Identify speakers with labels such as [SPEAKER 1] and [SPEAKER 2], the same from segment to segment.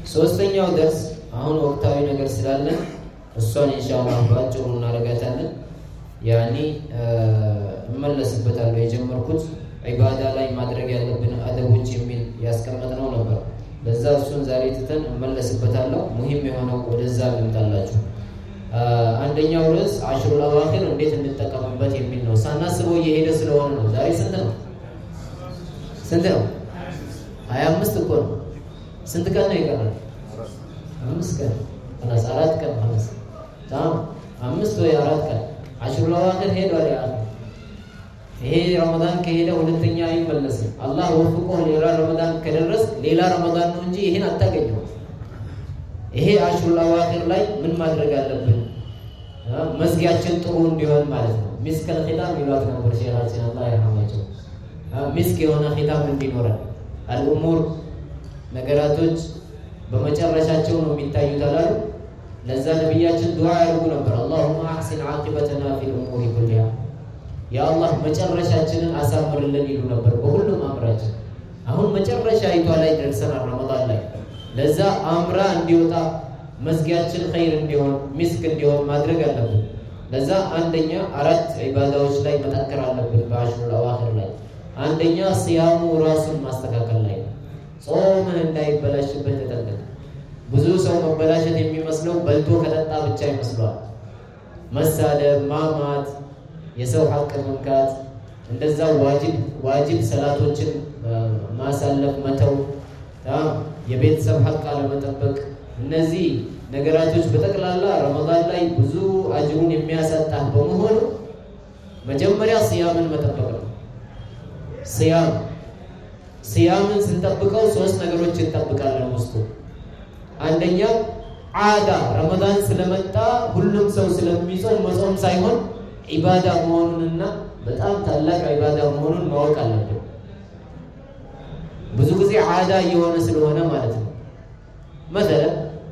[SPEAKER 1] ሶስተኛው ደርስ አሁን ወቅታዊ ነገር ስላለን እሷን ኢንሻአላህ በአጭሩ እናደርጋታለን። ያኔ እመለስበታለሁ። የጀመርኩት ዒባዳ ላይ ማድረግ ያለብን አደቦች የሚል ያስቀመጥነው ነበር። ለዛ እሱን ዛሬ ትተን እመለስበታለሁ። ሙሂም የሆነው ወደዛ ልምጣላችሁ። አንደኛው ርዕስ አሽሩል አዋኺር እንዴት እንጠቀምበት የሚል ነው። ሳናስበው እየሄደ ስለሆነ ነው። ዛሬ ስንት ነው? ስንት ነው? ሀያ አምስት እኮ ነው። ስንት ቀን ነው ይቀራል? አምስት ቀን ኸላስ፣ አራት ቀን ኸላስ፣ ታም አምስት ወይ አራት ቀን አሽሩል አዋኺር ሄዷል። ያ ይሄ ረመዳን ከሄደ ሁለተኛ አይመለስም። አላህ ወፍቆ ሌላ ረመዳን ከደረስ ሌላ ረመዳን ነው እንጂ ይሄን አታገኘው። ይሄ አሽሩል አዋኺር ላይ ምን ማድረግ አለብን? መዝጊያችን ጥሩ እንዲሆን ማለት ነው። ሚስከል ኺታም ይሏት ነበር ሼኻችን አላህ ይርሐማቸው። ሚስክ የሆነ ኺታም እንዲኖረን አልኡሙር ነገራቶች በመጨረሻቸው ነው የሚታዩት አላሉ። ለዛ ነቢያችን ዱዓ ያደርጉ ነበር። አላሁመ አሕሲን ዓቂበተና ፊል ኡሙሪ ኩሊሃ፣ የአላህ መጨረሻችንን አሳምርልን ይሉ ነበር በሁሉም አምራችን። አሁን መጨረሻ ይቷ ላይ ደርሰናል ረመዳን ላይ ለዛ አምራ እንዲወጣ መዝጊያችን ኸይር እንዲሆን ሚስክ እንዲሆን ማድረግ አለብን። ለዛ አንደኛ አራት ዒባዳዎች ላይ መጠንከር አለብን። በአሽሩል አዋኺር ላይ አንደኛ ሲያሙ ራሱን ማስተካከል ላይ ነው። ጾምህ እንዳይበላሽበት ተጠንቀቅ። ብዙ ሰው መበላሸት የሚመስለው በልቶ ከጠጣ ብቻ ይመስሏል። መሳደብ፣ ማማት፣ የሰው ሐቅ መንካት፣ እንደዛ ዋጅብ ዋጅብ ሰላቶችን ማሳለፍ መተው የቤተሰብ ሐቅ አለመጠበቅ፣ እነዚህ ነገራቶች በጠቅላላ ረመዳን ላይ ብዙ አጅሩን የሚያሳጣ በመሆኑ መጀመሪያ ስያምን መጠበቅ ነው። ስያም ስያምን ስንጠብቀው ሶስት ነገሮች እንጠብቃለን ውስጡ። አንደኛ ዓዳ ረመዳን ስለመጣ ሁሉም ሰው ስለሚጾም መጾም ሳይሆን ዒባዳ መሆኑንና በጣም ታላቅ ዒባዳ መሆኑን ማወቅ አለብን። ብዙ ጊዜ ዓዳ እየሆነ ስለሆነ ማለት ነው። መሰለን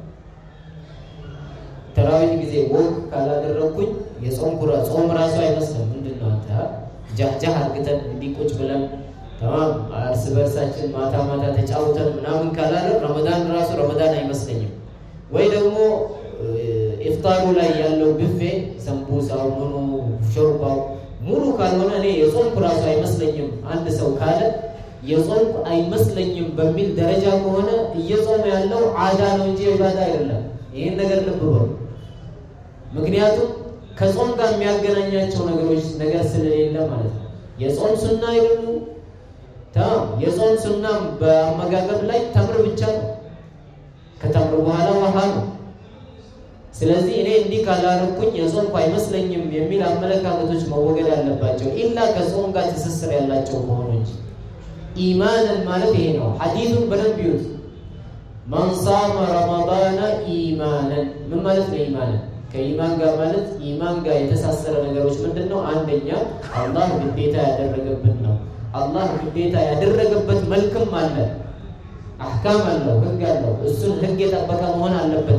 [SPEAKER 1] ተራዊህ ጊዜ ወግ ካላደረግኩኝ የጾም ኩራ ጾም ራሱ አይመስልም። ምንድን ነው አንተ ጃህጃህ አርግተን እንዲህ ቁጭ ብለን ተማም እርስ በርሳችን ማታ ማታ ተጫውተን ምናምን ካላለ ረመዳን ራሱ ረመዳን አይመስለኝም። ወይ ደግሞ ኢፍጣሩ ላይ ያለው ብፌ ሰንቡሳው፣ ምኑ፣ ሾርባው ሙሉ ካልሆነ እኔ የጾምኩ ራሱ አይመስለኝም አንድ ሰው ካለ የጾምኩ አይመስለኝም በሚል ደረጃ ከሆነ እየጾመ ያለው ዓዳ ነው እንጂ ዒባዳ አይደለም። ይህን ነገር ልብ በሉ። ምክንያቱም ከጾም ጋር የሚያገናኛቸው ነገሮች ነገር ስለሌለ ማለት ነው። የጾም ሱና አይደሉ የጾም ሱና በአመጋገብ ላይ ተምር ብቻ ነው። ከተምር በኋላ ውሃ ነው። ስለዚህ እኔ እንዲህ ካላረኩኝ የጾምኩ አይመስለኝም የሚል አመለካከቶች መወገድ አለባቸው። ኢላ ከጾም ጋር ትስስር ያላቸው ከሆኑ እንጂ ኢማንን ማለት ይሄ ነው። ሐዲሱን በደንብ ይዩት። መን ሳመ ረመዳነ ኢማንን ምን ማለት ነው? ኢማንን ከኢማን ጋር ማለት ኢማን ጋር የተሳሰረ ነገሮች ምንድን ነው? አንደኛ አላህ ግዴታ ያደረገብን ነው። አላህ ግዴታ ያደረገበት መልክም አለ፣ አሕካም አለው፣ ህግ አለው። እሱን ህግ የጠበቀ መሆን አለበት።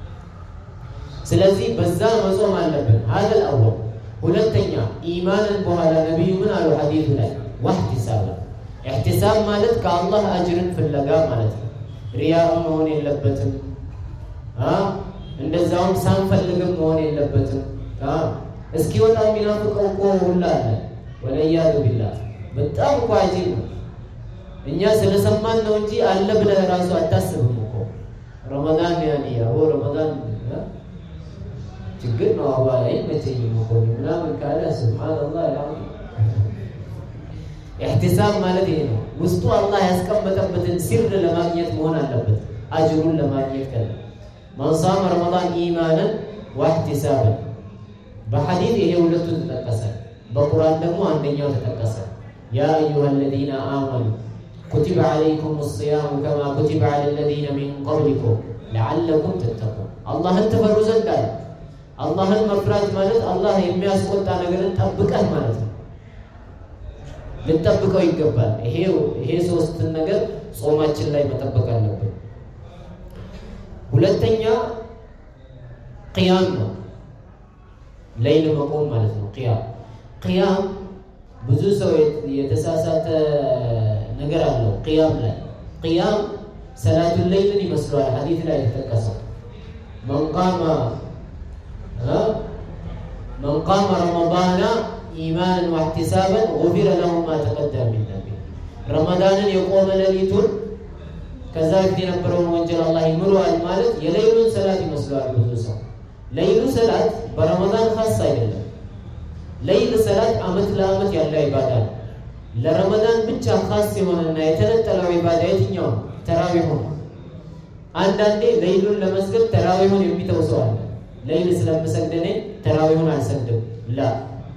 [SPEAKER 1] ስለዚህ በዛ መጾም አለብን። ሀዘል አወል። ሁለተኛ ኢማንን በኋላ ነቢዩ ምን አሉ ሐዲሱ ላይ ዋህቲሳብ ኢሕቲሳብ ማለት ከአላህ አጅርን ፍለጋ ማለት ነው። ሪያም መሆን የለበትም። እንደዛውም ሳንፈልግም መሆን የለበትም። እስኪወጣ የሚናፍቀው እኮ ሁላ አለ። ወለያዙ ቢላህ በጣም እኮ አጂብ ነው። እኛ ስለሰማን ነው እንጂ አለ ብለህ ራሱ አታስብም እኮ ረመዳን ያኔ ያው ረመዳን ችግር ነው። አባ አይመቸኝም እኮ ምናምን ካለ ሱብሃንአላህ ያ ኢሕቲሳብ ማለት ይሄ ነው። ውስጡ አላህ ያስቀመጠበትን ሲር ለማግኘት መሆን አለበት። አጅሩን ለማግኘት ከለ መን ሳመ ረመዳን ኢማንን ወኢሕቲሳብን በሐዲት ይሄ ሁለቱ ተጠቀሰ። በቁርአን ደግሞ አንደኛው ተጠቀሰ። ያ አዩሃ አለዚነ አመኑ ኩቲበ ዓለይኩም ሲያሙ ከማ ኩቲበ ዓላ አለዚነ ሚን ቀብሊኩም ለዓለኩም ተተቁን አላህን ትፈሩ ዘንድ አለ። አላህን መፍራት ማለት አላህ የሚያስቆጣ ነገርን ጠብቀህ ማለት ነው። ልንጠብቀው ይገባል። ይሄ ይሄ ሶስትን ነገር ጾማችን ላይ መጠበቅ አለብን። ሁለተኛ ቅያም ነው። ሌይል መቆም ማለት ነው። ቅያም ቅያም ብዙ ሰው የተሳሳተ ነገር አለው። ቅያም ላይ ቅያም ሰላቱን ለይልን ይመስለዋል። ሐዲት ላይ የተጠቀሰው መን ቃመ መን ቃመ ረመዳና ኢማንን ወሕቲሳበን ጉፊረ ለሁ ማ ተቀደመ ሚን ዘንቢ ረመዳንን የቆመ ሌሊቱን ከዛ በፊት የነበረውን ወንጀል አላህ ይምረዋል ማለት የሌሉን ሰላት ይመስለዋል ብዙ ሰው። ለይሉ ሰላት በረመዳን ካስ አይደለም። ለይል ሰላት አመት ለአመት ያለ ኢባዳ ነው። ለረመዳን ብቻ ካስ የሆነና የተነጠለው ኢባዳ የትኛው ነው? ተራዊሁ ነው። አንዳንዴ ለይሉን ለመስገድ ተራዊሁን የሚተው ሰው አለ። ለይል ስለምሰግድ እኔ ተራዊሁን አልሰግድም። ላ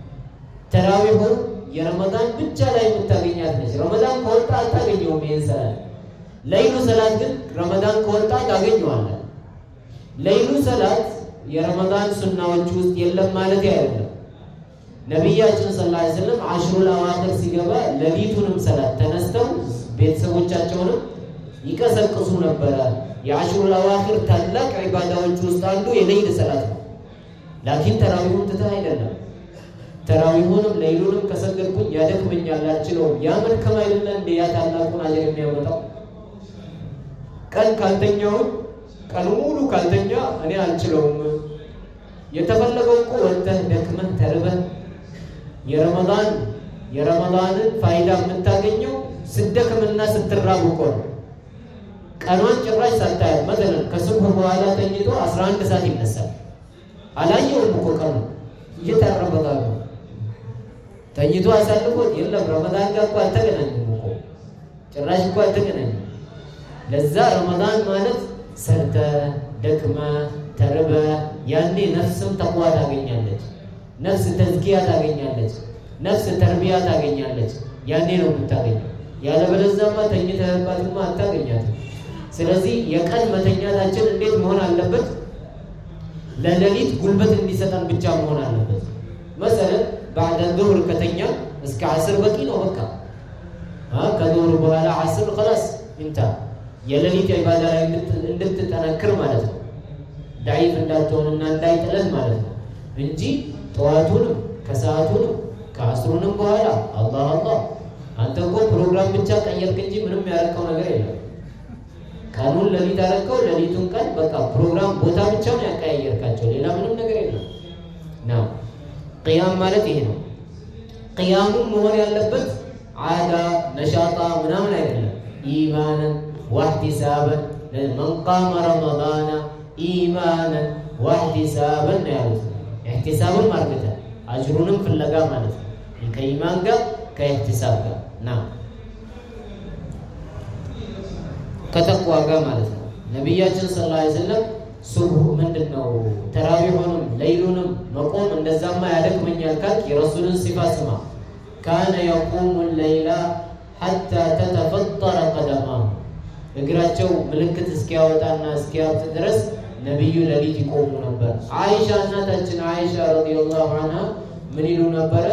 [SPEAKER 1] ተራዊሁን የረመዳን ብቻ ላይ የምታገኛት ነች። ረመዳን ከወጣ አታገኘውም ይህን ሰላት። ለይሉ ሰላት ግን ረመዳን ከወጣ ታገኘዋለን። ለይሉ ሰላት የረመዳን ሱናዎች ውስጥ የለም ማለት አይደለም። ነቢያችን ሰለላሁ ዐለይሂ ወሰለም አሽሩል አዋኺር ሲገባ ሌሊቱንም ሰላት ተነስተው ቤተሰቦቻቸውንም ይቀሰቅሱ ነበረ። የአሽሩል አዋኺር ታላቅ ዒባዳዎች ውስጥ አንዱ የሌይል ሰላት ነው። ላኪን ተራዊሁን ትተህ አይደለም። ተራዊሁንም ሌይሉንም ከሰገድኩኝ ያደክመኛል፣ አልችለውም። ያ መድከም አይደለ እንደ ያ ታላቁን አጀር የሚያመጣው ቀን ካልተኛውን ቀኑ ሙሉ ካልተኛ እኔ አልችለውም። የተፈለገው እኮ ወጥተህ ደክመህ ተርበህ የረመዳን የረመዳንን ፋይዳ የምታገኘው ስደክምና ስትራብ እኮ ነው። ቀኗን ጭራሽ ሳታያት መሰለን ከሱብህ በኋላ ተኝቶ 11 ሰዓት ይነሳል። አላየውም እኮ ቀኑ እየተረበጋ ነው ተኝቶ አሳልፎት የለም ረመዳን ጋር እኮ አልተገናኙም እኮ ጭራሽ እኮ አልተገናኙም። ለዛ ረመዳን ማለት ሰርተ ደክመ ተርበ ያኔ ነፍስም ተቅዋ ታገኛለች። ነፍስ ተዝኪያ ታገኛለች። ነፍስ ተርቢያ ታገኛለች። ያኔ ነው የምታገኘው። ያለበለዚያማ ተኝተህባትማ አታገኛትም። ስለዚህ የቀን መተኛታችን እንዴት መሆን አለበት? ለሌሊት ጉልበት እንዲሰጠን ብቻ መሆን አለበት። መሰለን ባዕደ ዙሁር ከተኛ እስከ አስር በቂ ነው። በቃ ከዙሁር በኋላ አስር ከላስ እንታ የሌሊት ኢባዳ ላይ እንድትጠነክር ማለት ነው። ዳይፍ እንዳትሆንና እንዳይጥለን ማለት ነው እንጂ ጠዋቱንም ከሰዓቱንም ከአስሩንም በኋላ አላህ አላህ አንተ እኮ ፕሮግራም ብቻ ቀየርክ እንጂ ምንም ያደረከው ነገር የለም። ቀኑን ሌሊት አደረከው፣ ሌሊቱን ቀን በቃ ፕሮግራም ቦታ ብቻ ነው ያቀያየርካቸው፣ ሌላ ምንም ነገር የለም። ና ቅያም ማለት ይሄ ነው። ቅያሙም መሆን ያለበት አዳ ነሻጣ ምናምን አይደለም። ኢማንን ዋህቲሳበን መን ቃመ ረመዳና ኢማንን ዋህቲሳበን ነው ያሉት። ኢህቲሳብን ማርገተ አጅሩንም ፍለጋ ማለት ነው። ከኢማን ጋር ከኢህቲሳብ ጋር ና ከተቅዋ ጋር ማለት ነው። ነቢያችን ሰለላሁ ዐለይሂ ወሰለም ሱብሁ ምንድን ነው ተራዊሁንም ለይሉንም መቆም እንደዛማ ያደክመኛል ካልክ የረሱልን ሲፋ ስማ። ካነ የቁሙ ለይላ ሐታ ተተፈጠረ ቀደማሁ እግራቸው ምልክት እስኪያወጣና እስኪያብጥ ድረስ ነቢዩ ሌሊት ይቆሙ ነበር። አይሻ እናታችን አይሻ ረዲየላሁ ዐንሃ ምን ይሉ ነበረ?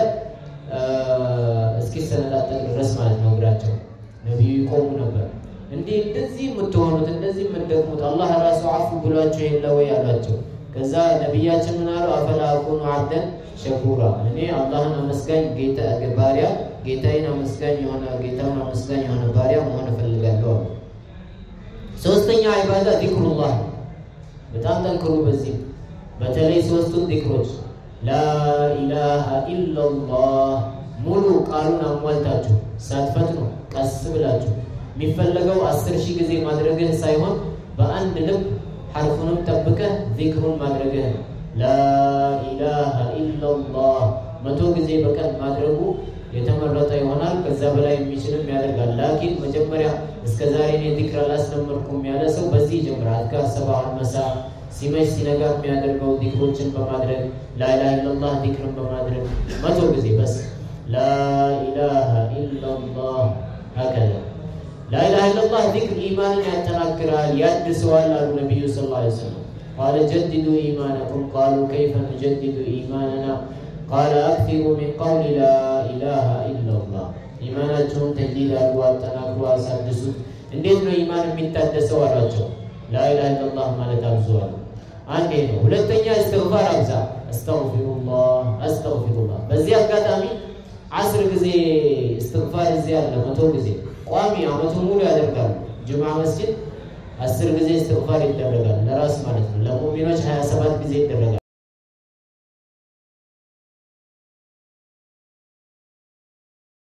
[SPEAKER 1] እስኪሰነጣጠቅ ድረስ ማለት ነው እግራቸው ነቢዩ ይቆሙ ነበር። እንዲህ እንደዚህ የምትሆኑት እንደዚህ የምትደግሙት አላህ ራሱ አፉ ብሏቸው የለ ወይ አሏቸው። ከዛ ነቢያችን ምን አሉ? አፈላ አኩኑ አብደን ሸኩራ እኔ አላህን አመስጋኝ ጌታ ባሪያ ጌታዬን አመስጋኝ የሆነ ጌታውን አመስጋኝ የሆነ ባሪያ መሆን እፈልጋለሁ አሉ። ሶስተኛ ዒባዳ ዚክሩላህ በጣም ጠንክሩ። በዚህ በተለይ ሶስቱን ዚክሮች ላኢላሃ ኢላላህ ሙሉ ቃሉን አሟልታችሁ ሳትፈጥኑ ቀስ ብላችሁ የሚፈለገው አስር ሺህ ጊዜ ማድረግህ ሳይሆን በአንድ ልብ ሐርፉንም ጠብቀህ ዚክሩን ማድረግህ ነው። ላኢላሃ ኢላላህ መቶ ጊዜ በቀን ማድረጉ የተመረጠ ይሆናል። ከዛ በላይ የሚችልም ያደርጋል። ላኪን መጀመሪያ እስከ ዛሬ እኔ ዚክር አላስለመድኩም ያለ ሰው በዚህ ይጀምራል። አዝካር ሰባሁን መሳ ሲመሽ ሲነጋ የሚያደርገው ዚክሮችን በማድረግ ላኢላሃ ኢላላህ ዚክርን በማድረግ መቶ ጊዜ በስ ላኢላሃ ኢላላህ ሀከዛ ላኢላሃ ኢላላህ ዚክር ኢማንን ያጠናክራል፣ ያድሰዋል አሉ ነቢዩ ሰለላሁ ዐለይሂ ወሰለም። ቃለ ጀድዱ ኢማነኩም ቃሉ ከይፈ ኑጀድዱ ኢማነና ቃለ አክቲሩ ሚን ቀውሊ ላኢላሃ ኢላላህ ኢማናቸውን ተጅዲድ አድርጎ አጠናክሮ አሳድሱት። እንዴት ነው ኢማን የሚታደሰው አሏቸው። ላኢላሃ ኢላላህ ማለት አብዙዋል። አንዴ ነው። ሁለተኛ እስትግፋር አብዛ። አስተግፊሩላህ አስተግፊሩላህ። በዚህ አጋጣሚ አስር ጊዜ እስትግፋር እዚህ አለ፣ መቶ ጊዜ ቋሚ አመቱ ሙሉ ያደርጋሉ። ጅምዓ መስጂድ አስር ጊዜ እስትግፋር ይደረጋል ለራስ ማለት ነው። ለሙእሚኖች ሀያ ሰባት ጊዜ ይደረጋል።